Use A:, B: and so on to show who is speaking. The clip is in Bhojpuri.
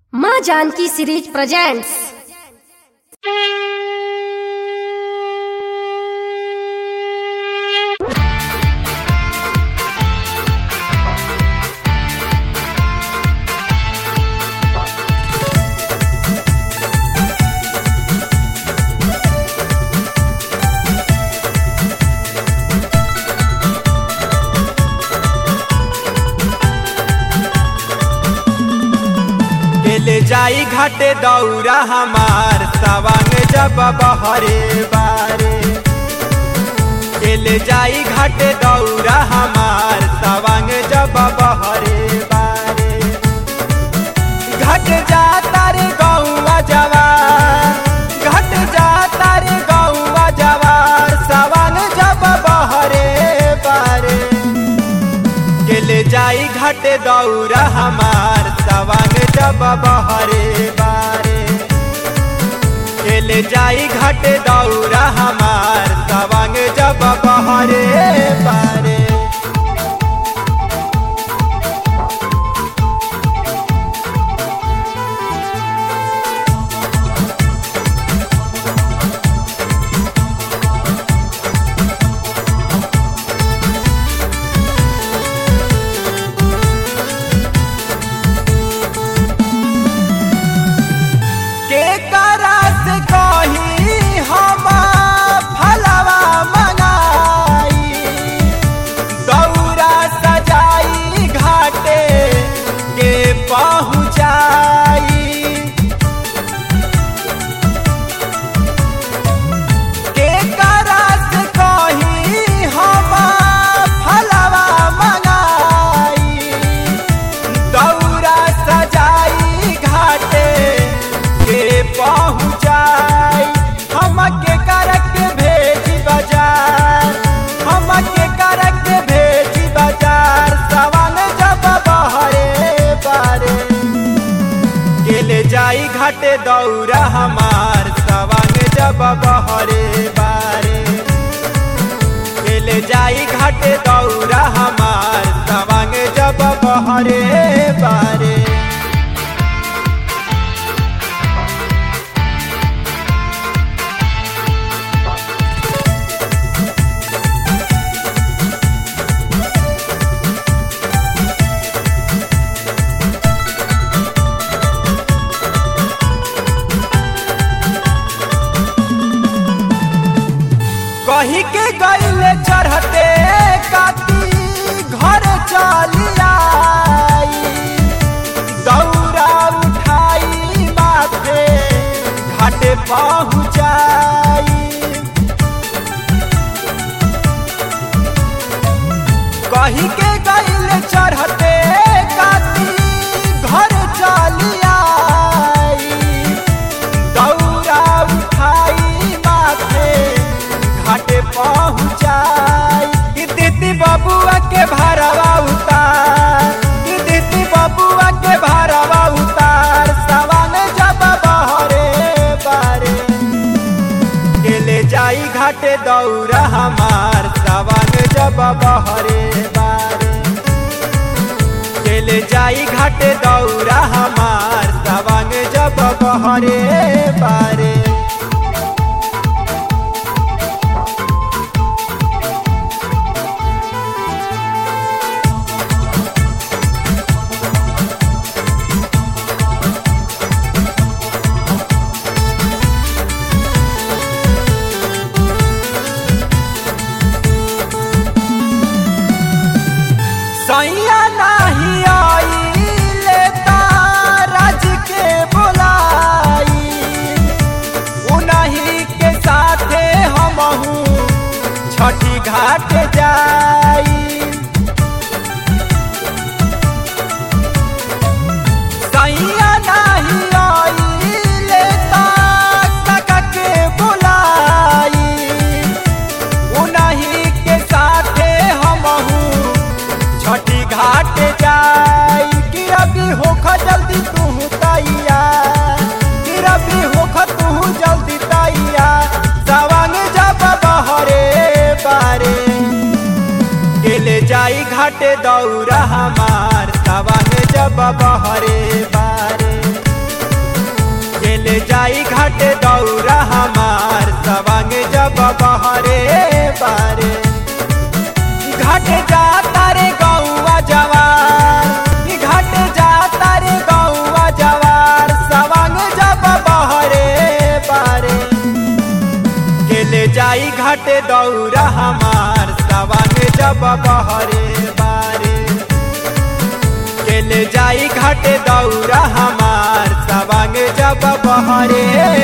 A: माँ जानकी सीरीज प्रेजेंट्स
B: ले जाई घाटे दौरा हमार सवांग जब बहरे बारे के ले जाई घाटे दौरा हमार सवांग जब बहरे बारे घट जाता रे गौवा जवार घट जाता रे गौवा जवार सवांग जब बहरे बारे के ले जाई घाटे दौरा हमार सवांग जब बहरे बारे के ले जाई घाटे दौरा हमार सवांग जब बहरे बारे के करा से कही हम फलवा मंगाई दौरा सजाई घाटे के पहुँचाई के करा से कही हम फलवा मंगाई दौरा सजाई घाटे के पहुँचाई हमके करक भेजी बाजार हमके करक भेजी बाजार सवाल जब बहरे बारे के ले जाई घाटे दौरा हमार सवांग जब बहरे बारे के ले जाई घाटे दौरा हमार सवांग जब बहरे बारे कही के गईले चढ़ते काती घर चली आई दौरा उठाई माथे घाटे पहुँचाई कही के गईले चढ़ते काती घर चली आई दौरा उठाई माथे घाटे पहुँचाई कि दीदी बबुआ के भरवा उतार कि दीदी बबुआ के भरवा उतार सवाल जब बहरे बारे के ले जाई घाटे दौरा हमार सवाल जब बहरे बारे के ले जाई घाटे दौरा हमार सवांग जब बहरे बारे सैया नाही आई लेता राज के बुलाई उन्हीं के साथे हमहू छठी घाट जाई सैया नाही आई लेता काका के बुलाई उन्हीं के साथे हमहू छठी घाट जाई कि रबी होख जल्दी तू तैया कि रबी होख तू जल्दी तैया सवांग जब बहरे बारे के ले जाई घाटे दौरा हमार सवांग जब बहरे बारे जाई घाटे दौरा हमार सवांग जब बहरे बारे घाटे जाता रे गौवा जवार घाटे जाता रे गौवा जवार सवांग जब बहरे बारे केले जाई घाटे दौरा हमार सवांग जब बहरे बारे केले जाई घाटे दौरा हमार सवांग जब बहरे